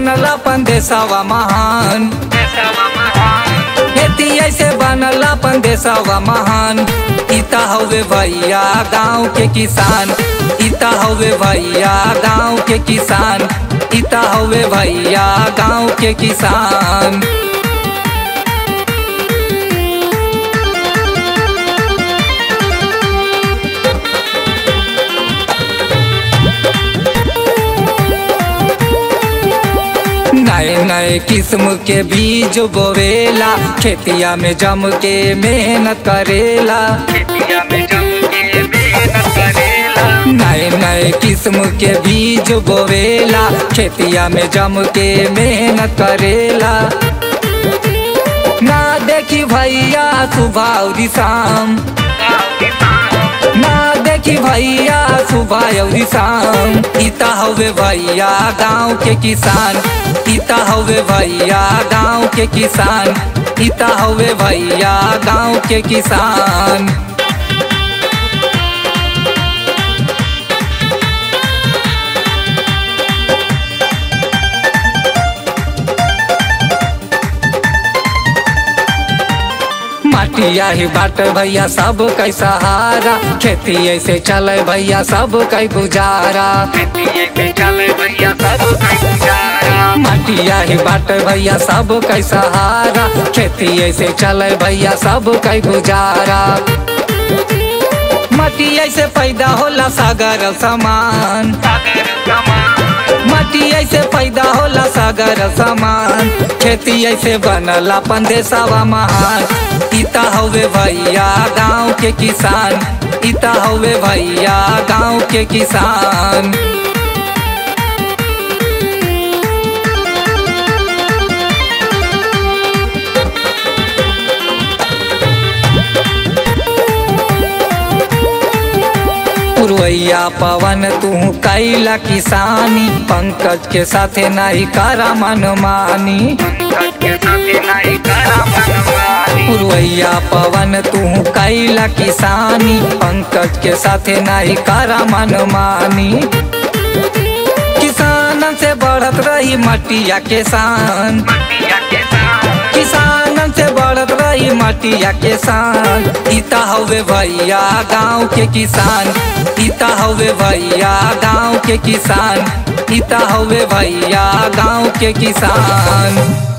बनल अपन देशवा महान खेती ऐसे बनल अपन देशवा महान इता हवे भैया गाँव के किसान इता हवे भैया गाँव के किसान इता हवे भैया गाँव के किसान नए नए किस्म के बीज बोवेला खेतिया में जम के मेहनत करेला नए नए किस्म के बीज बोवेला खेतिया में जम के मेहनत करेला ना देखी भैया सुबह और शाम ना देखी भैया सुबह और शाम इता हवे भैया गाँव के किसान इता हवे भैया गाँव के किसान इता हवे भैया गाँव के किसान माटिया ही बाट भैया सब कै सहारा खेती ऐसे चले भैया सब कै गुजारा माटिया ही बाट भैया सब कै सहारा खेती ऐसे चले भैया सब कै गुजारा माटी ऐसे पैदा होला सागर समान माटी ऐसे पैदा होला सागर समान खेती ऐसे बनल अपन देशवा महान इता हवे भैया गाँव के किसान इता हवे भैया गाँव के किसान पुरवैया पवन तू कैला किसानी पंकज के साथे नहीं करा मनमानी पुरवैया पवन तू कैला किसानी पंकज के साथे नहीं करा मनमानी किसान से बढ़त रही मटिया के शान किसान से बढ़त रही मटिया के शान इता हवे भैया गाँव के किसान इता हवे भैया गाँव के किसान इता हवे भैया गाँव के किसान